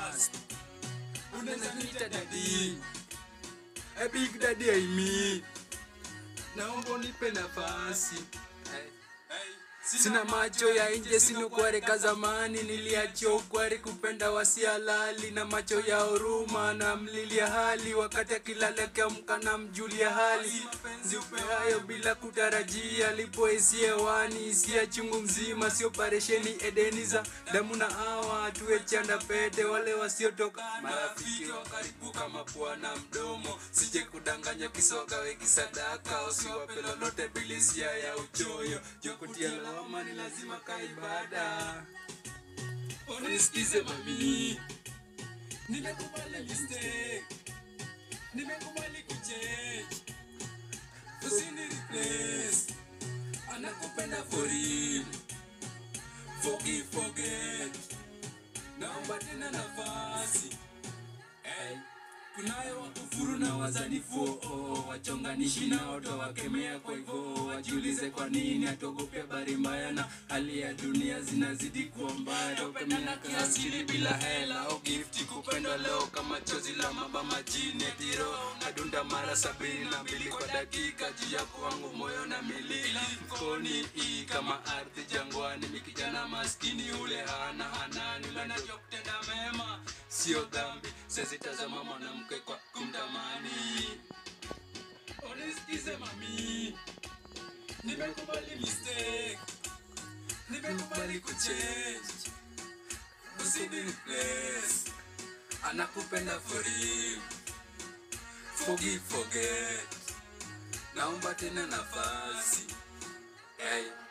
fast unaweza niita dadi a big daddy I mean naomba unipe nafasi Sina macho ya nje, sina ukware ka zamani. Niliachia ukware kupenda wasialali na macho ya huruma na mlilia hali, wakati akilala akiamka na mjulia hali. Mapenzi upeayo bila kutarajia, lipoesi hewani, hisia chungu mzima, sio operesheni Edeni za damu na hawa, tuwe chanda pete, wale wasiotoka marafiki wa karibu kama pua na mdomo. Sije kudanganya kisogawe kisadaka, usiwape lolote bilisia ya uchoyo jokutia lawama ni lazima kaibada. Unisikize mami, nimekubali mistake, nimekubali kuchange, usini replace, anakupenda for real, forgive forget, naomba tena nafasi hey. Kunayo wakufuru na wazanifu oh, wachonganishi na oto wakemea kwa hivyo wajiulize kwa nini atogope habari mbaya na hali ya dunia zinazidi kuwa mbaya topendana kiasili bila hela au gifti kupendwa leo kama chozi la maba majini tiro nadunda mara sabini na mbili kwa dakika juu ya kwangu moyo na milili mkoni hii kama ardhi jangwani mikijana maskini ule hana hanani ule anajua kutenda mema sio dhambi sezitazama mwanamke kwa kumtamani unisikize mami nimekubali mistake nimekubali kuchange usini replace anakupenda for real forgive forget naomba tena nafasi hey.